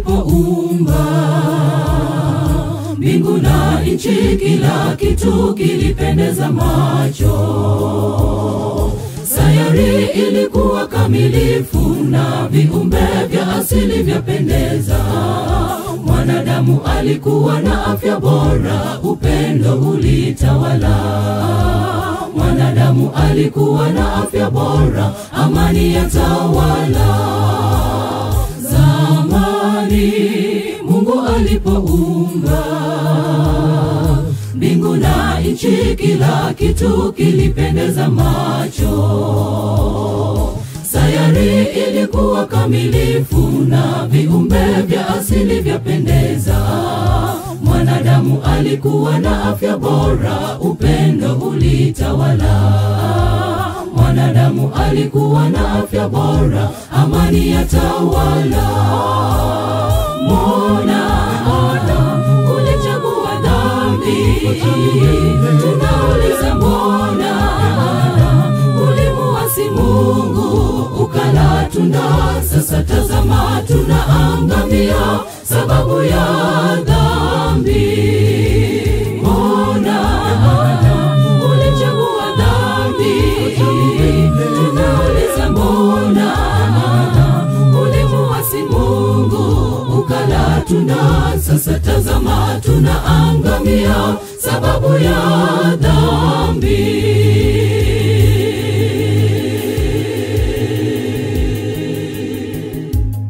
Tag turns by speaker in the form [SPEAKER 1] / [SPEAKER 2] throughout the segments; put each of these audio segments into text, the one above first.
[SPEAKER 1] alipoumba mbingu na nchi, kila kitu kilipendeza macho. Sayari ilikuwa kamilifu na viumbe vya asili vyapendeza. Mwanadamu alikuwa na afya bora, upendo ulitawala. Mwanadamu alikuwa na afya bora, amani ya tawala. Zamani Mungu alipoumba mbingu na nchi, kila kitu kilipendeza macho. Sayari ilikuwa kamilifu na viumbe vya asili vyapendeza. Mwanadamu alikuwa na afya bora, upendo ulitawala. Mwanadamu alikuwa na afya bora, amani ya tawala. Mbona Adamu ulichagua dhambi? Tunauliza mbona ulimuasi Mungu ukala tunda? Sasa tazama, tunaangamia sababu ya dhambi. Mbona Adamu ulichagua dhambi? Tunauliza mbona ulimuasi Mungu ukala tunda? Sasa tazama, tunaangamia sababu ya dhambi.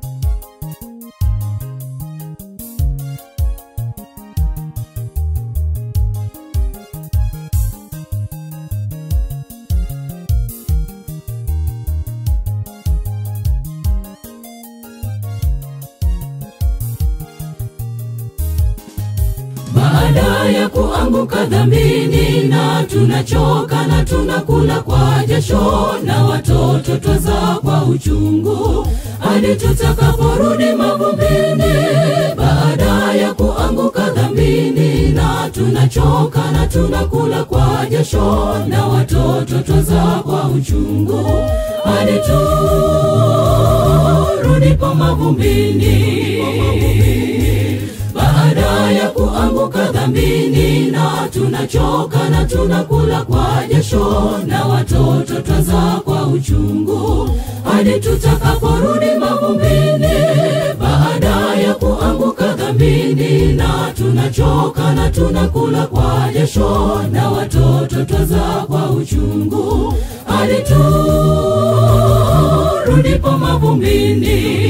[SPEAKER 1] baada ya kuanguka dhambini na tunachoka na tunakula kwa jasho na watoto twaza kwa uchungu hadi tutakaporudi mavumbini baada ya kuanguka dhambini na tunachoka na tunakula kwa jasho na watoto twaza kwa uchungu hadi turudipo mavumbini baada ya kuanguka dhambini na tunachoka na tunakula kwa jasho na watoto twaza kwa uchungu hadi tutakaporudi mavumbini baada ya kuanguka dhambini na tunachoka na tunakula kwa jasho na watoto twaza kwa uchungu hadi turudipo mavumbini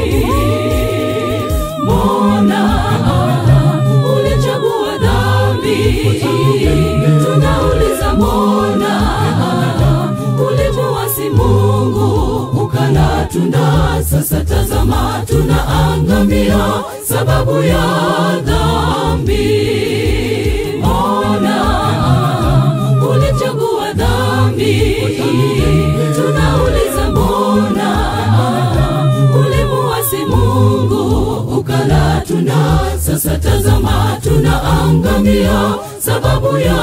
[SPEAKER 1] mbona ulichagua dhambi? Tunauliza mbona ulimuasi Mungu ukala tunda? Sasa tazama, tunaangamia sababu ya dhambi. Mbona ulichagua dhambi? Tunauliza mbona ulimuasi Mungu ukala tunda? Sasa tazama, tunaangamia sababu ya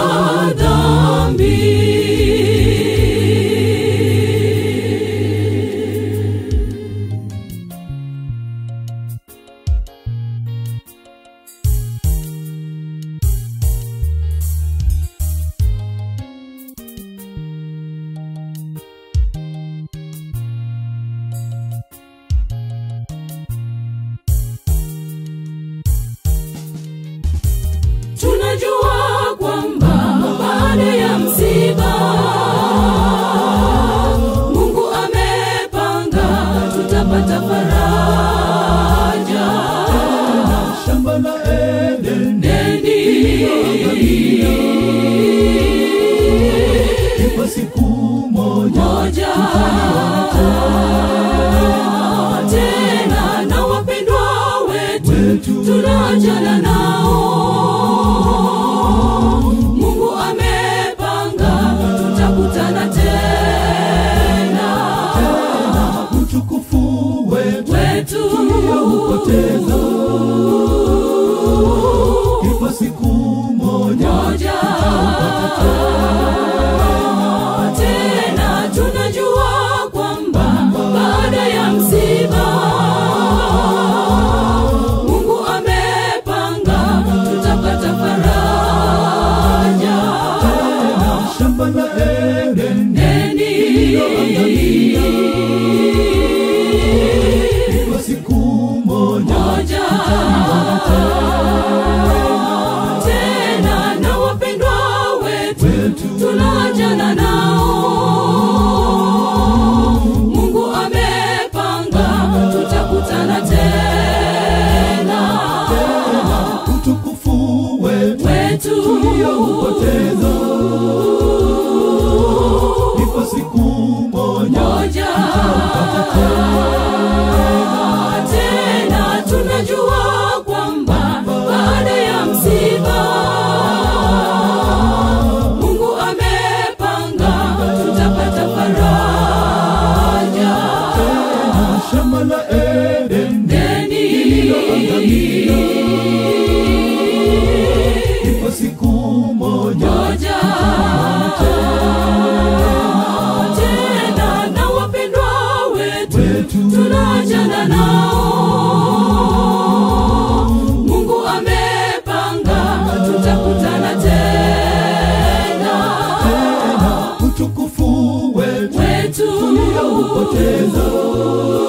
[SPEAKER 1] dhambi. tunajua kwamba baada ya msiba Mungu amepanga tutapata faraja
[SPEAKER 2] shamba la Eden
[SPEAKER 1] deni
[SPEAKER 2] kwa siku moja
[SPEAKER 1] moja tena na wapendwa wetu
[SPEAKER 2] wetu
[SPEAKER 1] tunaachana nao mungu amepanga tutakutana tena
[SPEAKER 2] utukufu wetu
[SPEAKER 1] wetu
[SPEAKER 2] upoteza kwa siku moja
[SPEAKER 1] moja tena tunajua kwamba baada ya msiba tunaachana nao. Mungu amepanga tutakutana tena,
[SPEAKER 2] utukufu wetu
[SPEAKER 1] wetu
[SPEAKER 2] tulioupoteza ipo siku moja
[SPEAKER 1] moja tena tunajua kwamba baada ya msiba Mungu amepanga tutapata faraja
[SPEAKER 2] shamba la Eden
[SPEAKER 1] deni
[SPEAKER 2] ipo siku moja
[SPEAKER 1] moja tena na wapendwa wetu
[SPEAKER 2] wetu
[SPEAKER 1] tunaachana nao. Mungu amepanga tutakutana tena,
[SPEAKER 2] utukufu wetu
[SPEAKER 1] wetu
[SPEAKER 2] tulioupoteza